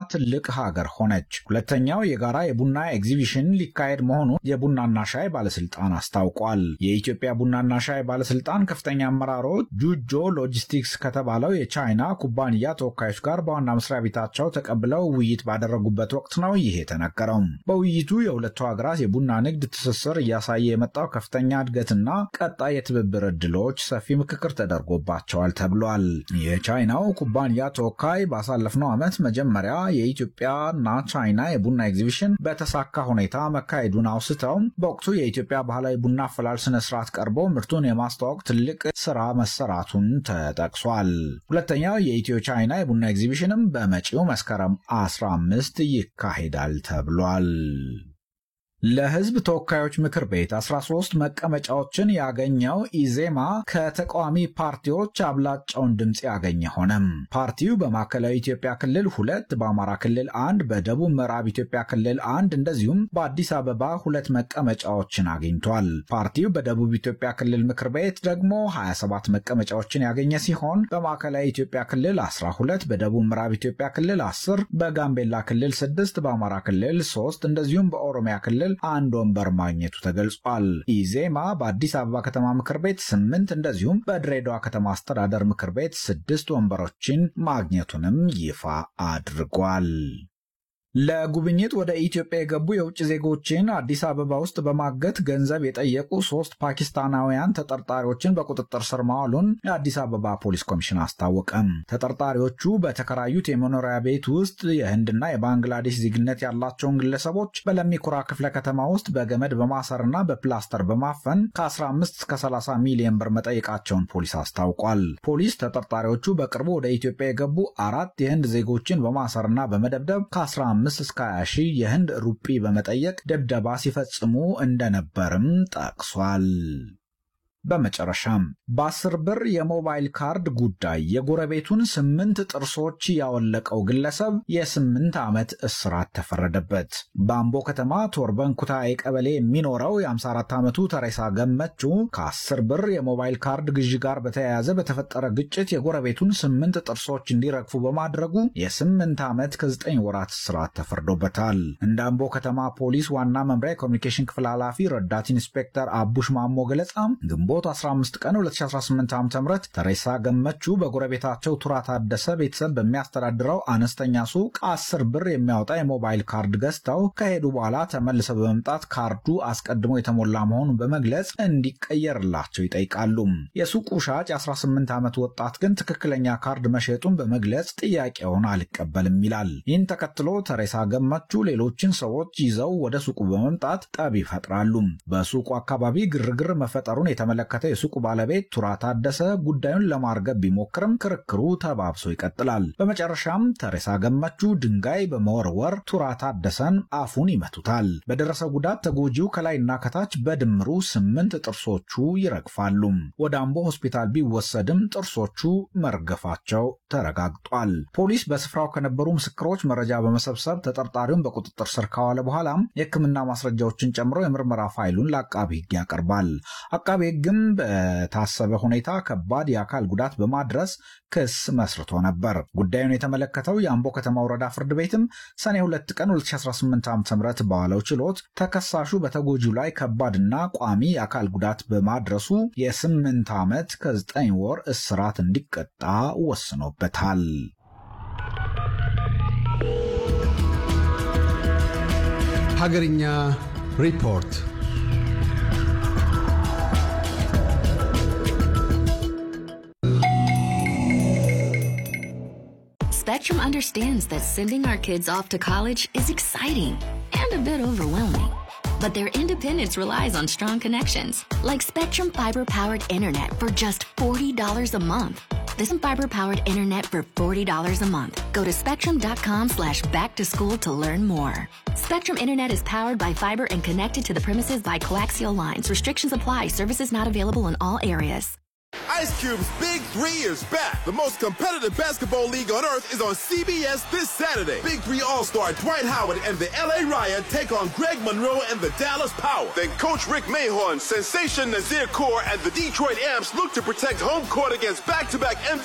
ትልቅ ሀገር ሆነች። ሁለተኛው የጋራ የቡና ኤግዚቢሽን ሊካሄድ መሆኑን የቡናና ሻይ ባለስልጣን አስታውቋል። የኢትዮጵያ ቡናና ሻይ ባለስልጣን ከፍተኛ አመራሮች ጁጆ ሎጂስቲክስ ከተባለው የቻይና ኩባንያ ተወካዮች ጋር በዋና መስሪያ ቤታቸው ተቀብለው ውይይት ባደረጉበት ወቅት ነው ይህ የተነገረው። በውይይቱ የሁለቱ ሀገራት የቡና ንግድ ትስስር እያሳየ የመጣው ከፍተኛ እድገትና ቀጣይ የትብብር ዕድሎች ሰፊ ምክክር ተደርጎባቸዋል ተብሏል። የቻይናው ኩባንያ ተወካይ ባሳለፍነው ዓመት መጀመሪያ የኢትዮጵያና ቻይና የቡና ኤግዚቢሽን በተሳካ ሁኔታ መካሄዱን አውስተው በወቅቱ የኢትዮጵያ ባህላዊ ቡና አፈላል ስነ ስርዓት ቀርቦ ምርቱን የማስተዋወቅ ትልቅ ስራ መሰራቱን ተጠቅሷል። ሁለተኛው የኢትዮ ቻይና የቡና ኤግዚቢሽንም በመጪው መስከረም 15 ይካሄዳል ተብሏል። ለሕዝብ ተወካዮች ምክር ቤት 13 መቀመጫዎችን ያገኘው ኢዜማ ከተቃዋሚ ፓርቲዎች አብላጫውን ድምፅ ያገኘ ሆነም። ፓርቲው በማዕከላዊ ኢትዮጵያ ክልል ሁለት፣ በአማራ ክልል አንድ፣ በደቡብ ምዕራብ ኢትዮጵያ ክልል አንድ እንደዚሁም በአዲስ አበባ ሁለት መቀመጫዎችን አግኝቷል። ፓርቲው በደቡብ ኢትዮጵያ ክልል ምክር ቤት ደግሞ 27 መቀመጫዎችን ያገኘ ሲሆን በማዕከላዊ ኢትዮጵያ ክልል 12፣ በደቡብ ምዕራብ ኢትዮጵያ ክልል 10፣ በጋምቤላ ክልል 6፣ በአማራ ክልል 3 እንደዚሁም በኦሮሚያ ክልል አንድ ወንበር ማግኘቱ ተገልጿል። ኢዜማ በአዲስ አበባ ከተማ ምክር ቤት ስምንት እንደዚሁም በድሬዳዋ ከተማ አስተዳደር ምክር ቤት ስድስት ወንበሮችን ማግኘቱንም ይፋ አድርጓል። ለጉብኝት ወደ ኢትዮጵያ የገቡ የውጭ ዜጎችን አዲስ አበባ ውስጥ በማገት ገንዘብ የጠየቁ ሶስት ፓኪስታናውያን ተጠርጣሪዎችን በቁጥጥር ስር ማዋሉን የአዲስ አበባ ፖሊስ ኮሚሽን አስታወቀም። ተጠርጣሪዎቹ በተከራዩት የመኖሪያ ቤት ውስጥ የህንድና የባንግላዴሽ ዜግነት ያላቸውን ግለሰቦች በለሚኩራ ክፍለ ከተማ ውስጥ በገመድ በማሰርና በፕላስተር በማፈን ከ15 እስከ 30 ሚሊዮን ብር መጠየቃቸውን ፖሊስ አስታውቋል። ፖሊስ ተጠርጣሪዎቹ በቅርቡ ወደ ኢትዮጵያ የገቡ አራት የህንድ ዜጎችን በማሰርና በመደብደብ ከ15 አምስት እስከ 20 ሺህ የህንድ ሩጲ በመጠየቅ ድብደባ ሲፈጽሙ እንደነበርም ጠቅሷል። በመጨረሻም በአስር ብር የሞባይል ካርድ ጉዳይ የጎረቤቱን ስምንት ጥርሶች ያወለቀው ግለሰብ የስምንት ዓመት እስራት ተፈረደበት። በአምቦ ከተማ ቶርበን ኩታዬ ቀበሌ የሚኖረው የ54 ዓመቱ ተሬሳ ገመቹ ከ10 ብር የሞባይል ካርድ ግዢ ጋር በተያያዘ በተፈጠረ ግጭት የጎረቤቱን ስምንት ጥርሶች እንዲረግፉ በማድረጉ የስምንት ዓመት ከ9 ወራት እስራት ተፈርዶበታል። እንደ አምቦ ከተማ ፖሊስ ዋና መምሪያ የኮሚኒኬሽን ክፍል ኃላፊ ረዳት ኢንስፔክተር አቡሽ ማሞ ገለጻ ግንቦት 15 ቀን 2018 ዓ ም ተሬሳ ገመቹ በጎረቤታቸው ቱራ ታደሰ ቤተሰብ በሚያስተዳድረው አነስተኛ ሱቅ 10 ብር የሚያወጣ የሞባይል ካርድ ገዝተው ከሄዱ በኋላ ተመልሰው በመምጣት ካርዱ አስቀድሞ የተሞላ መሆኑን በመግለጽ እንዲቀየርላቸው ይጠይቃሉ። የሱቁ ሻጭ 18 ዓመት ወጣት ግን ትክክለኛ ካርድ መሸጡን በመግለጽ ጥያቄውን አልቀበልም ይላል። ይህን ተከትሎ ተሬሳ ገመቹ ሌሎችን ሰዎች ይዘው ወደ ሱቁ በመምጣት ጠብ ይፈጥራሉ። በሱቁ አካባቢ ግርግር መፈጠሩን የተመለከተ የሱቁ ባለቤት ቱራ ታደሰ ጉዳዩን ለማርገብ ቢሞክርም ክርክሩ ተባብሶ ይቀጥላል። በመጨረሻም ተሬሳ ገመቹ ድንጋይ በመወርወር ቱራ ታደሰን አፉን ይመቱታል። በደረሰው ጉዳት ተጎጂው ከላይና ከታች በድምሩ ስምንት ጥርሶቹ ይረግፋሉ። ወደ አምቦ ሆስፒታል ቢወሰድም ጥርሶቹ መርገፋቸው ተረጋግጧል። ፖሊስ በስፍራው ከነበሩ ምስክሮች መረጃ በመሰብሰብ ተጠርጣሪውን በቁጥጥር ስር ካዋለ በኋላም የሕክምና ማስረጃዎችን ጨምሮ የምርመራ ፋይሉን ለአቃቢ ሕግ ያቀርባል። አቃቤ ሕግም በታሰበ ሁኔታ ከባድ የአካል ጉዳት በማድረስ ክስ መስርቶ ነበር። ጉዳዩን የተመለከተው የአምቦ ከተማ ወረዳ ፍርድ ቤትም ሰኔ 2 ቀን 2018 ዓ ም በዋለው ችሎት ተከሳሹ በተጎጂው ላይ ከባድና ቋሚ የአካል ጉዳት በማድረሱ የስምንት ዓመት ከዘጠኝ ወር እስራት እንዲቀጣ ወስኖበታል። ሀገርኛ ሪፖርት Spectrum understands that sending our kids off to college is exciting and a bit overwhelming. But their independence relies on strong connections, like Spectrum Fiber powered internet for just $40 a month. This fiber powered internet for $40 a month. Go to spectrum.com slash back to school to learn more. Spectrum Internet is powered by fiber and connected to the premises by coaxial lines. Restrictions apply. Services not available in all areas. Ice Cube's Big Three is back. The most competitive basketball league on earth is on CBS this Saturday. Big Three All-Star Dwight Howard and the LA Riot take on Greg Monroe and the Dallas Power. Then Coach Rick Mahorn, Sensation Nazir Kaur, and the Detroit Amps look to protect home court against back-to-back MVP